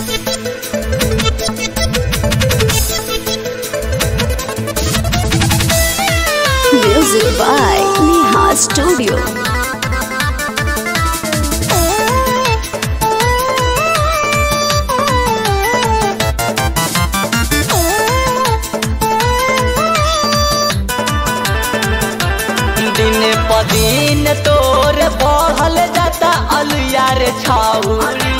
Music by Neha Studio. दिन प दिन तोर बढ़ल जाता अलुआ रे छाउरी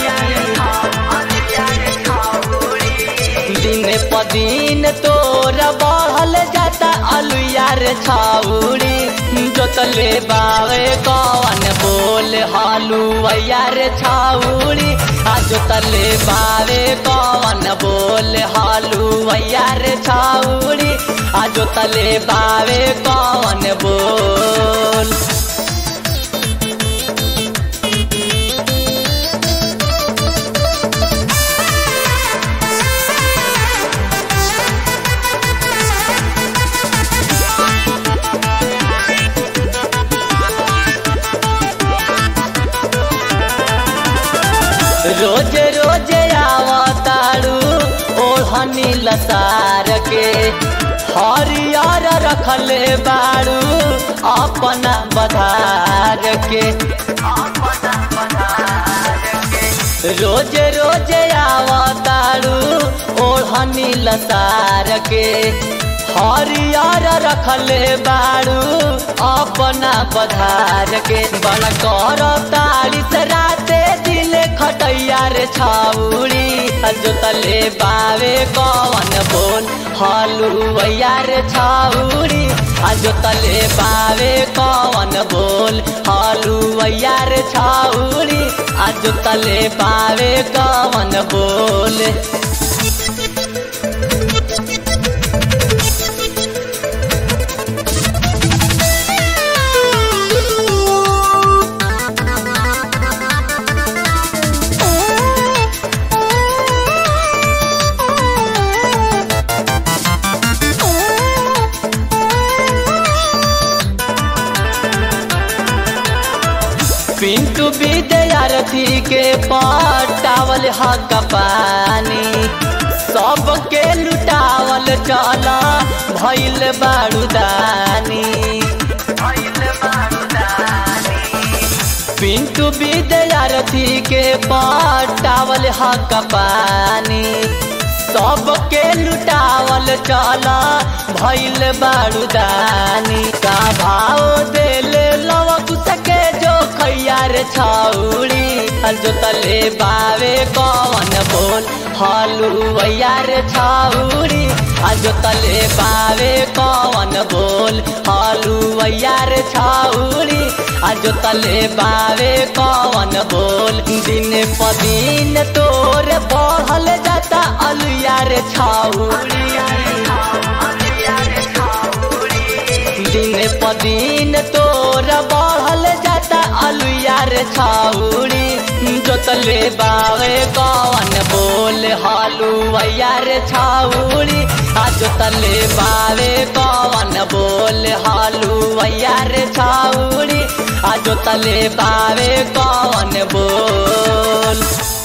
दिन प दिन तोर बढ़ल जाता अलुआ रे छाउरी जोतले बावे कौन बोल हलुआ रे छाउरी आ जोतले बावे कौन बोल हलुआ रे छाउरी आ जोतले बावे कौन बोल रोज रोज आवतारू ओढ़नी लतार के हरियर रखले बारू अपना बधार के रोज रोज आवतारू ओढ़नी लतार के हरियर रखले बारू अपना बधार के बड़ा कर तारीस राते दिल खटैया रे छाउड़ी जोतले बावे कौन बोल हलुआ रे छाउड़ी जोतले बावे कौन बोल हलुआ रे छाउड़ी जोतले बावे कौन बोल पिंटू विद्यार्थी के पटावल हक पानी सबके लुटावल चल भैल बारूदानी पिंटू विद्यार्थी के पटावल हक पानी सबके लुटावल चल भैल बारूदानी का भाव देले लवक सके जो खैयार छाउड़ी जोतले बावे कौन बोल हलुआ रे छाउड़ी जोतले बावे कौन बोल हलुआ रे छाउड़ी जोतले बावे कौन बोल दिन प दिन तोर बढ़ल जाता अलुआ रे छाउड़ी दिन प दिन तोर बढ़ल जाता अलुआ रे छाउड़ी जोतले बावे कौन बोल हलुआ रे छाउड़ी आ जोतले बावे कौन बोल हलुआ रे छाउड़ी आ जोतले बावे कौन बोल